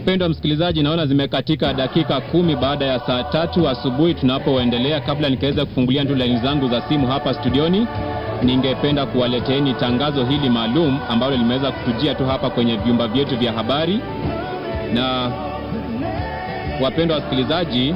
Mpendwa msikilizaji, naona zimekatika dakika kumi baada ya saa tatu asubuhi tunapoendelea. Kabla nikaweza kufungulia tu laini zangu za simu hapa studioni, ningependa kuwaleteeni tangazo hili maalum ambalo limeweza kutujia tu hapa kwenye vyumba vyetu vya habari. Na wapendwa wasikilizaji,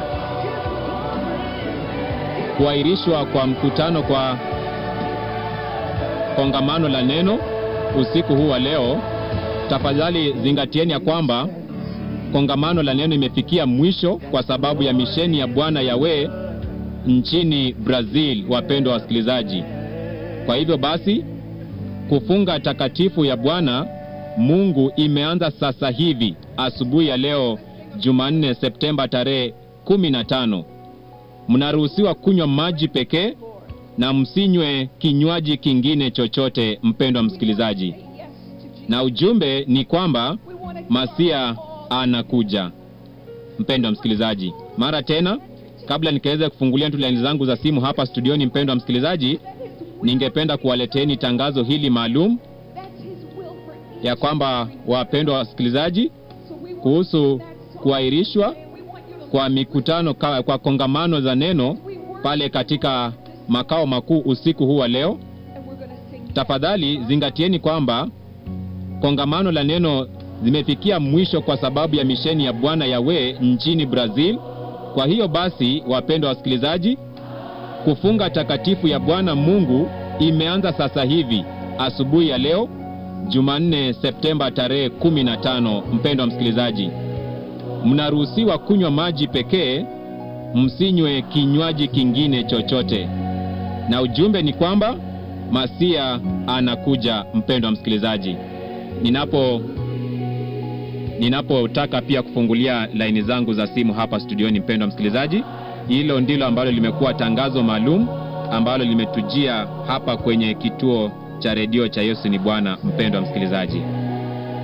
kuahirishwa kwa mkutano kwa kongamano la neno usiku huu wa leo, tafadhali zingatieni ya kwamba kongamano la neno imefikia mwisho kwa sababu ya misheni ya Bwana Yawe nchini Brazil, wapendwa wasikilizaji. Kwa hivyo basi, kufunga takatifu ya Bwana Mungu imeanza sasa hivi asubuhi ya leo Jumanne, Septemba tarehe 15. Mnaruhusiwa kunywa maji pekee na msinywe kinywaji kingine chochote, mpendwa msikilizaji, na ujumbe ni kwamba Masia anakuja. Mpendwa msikilizaji, mara tena, kabla nikaweza kufungulia tu laini zangu za simu hapa studioni, mpendwa msikilizaji, ningependa kuwaleteni tangazo hili maalum ya kwamba, wapendwa wasikilizaji, kuhusu kuahirishwa kwa mikutano kwa, kwa kongamano za neno pale katika makao makuu usiku huu wa leo. Tafadhali zingatieni kwamba kongamano la neno zimefikia mwisho kwa sababu ya misheni ya Bwana Yawe nchini Brazil. Kwa hiyo basi, wapendwa wasikilizaji, kufunga takatifu ya Bwana Mungu imeanza sasa hivi asubuhi ya leo Jumanne, Septemba tarehe 15. Mpendwa msikilizaji, mnaruhusiwa kunywa maji pekee, msinywe kinywaji kingine chochote, na ujumbe ni kwamba Masia anakuja. Mpendwa msikilizaji, ninapo ninapotaka pia kufungulia laini zangu za simu hapa studioni, mpendwa msikilizaji, hilo ndilo ambalo limekuwa tangazo maalum ambalo limetujia hapa kwenye kituo cha redio cha Yesu ni Bwana. Mpendwa msikilizaji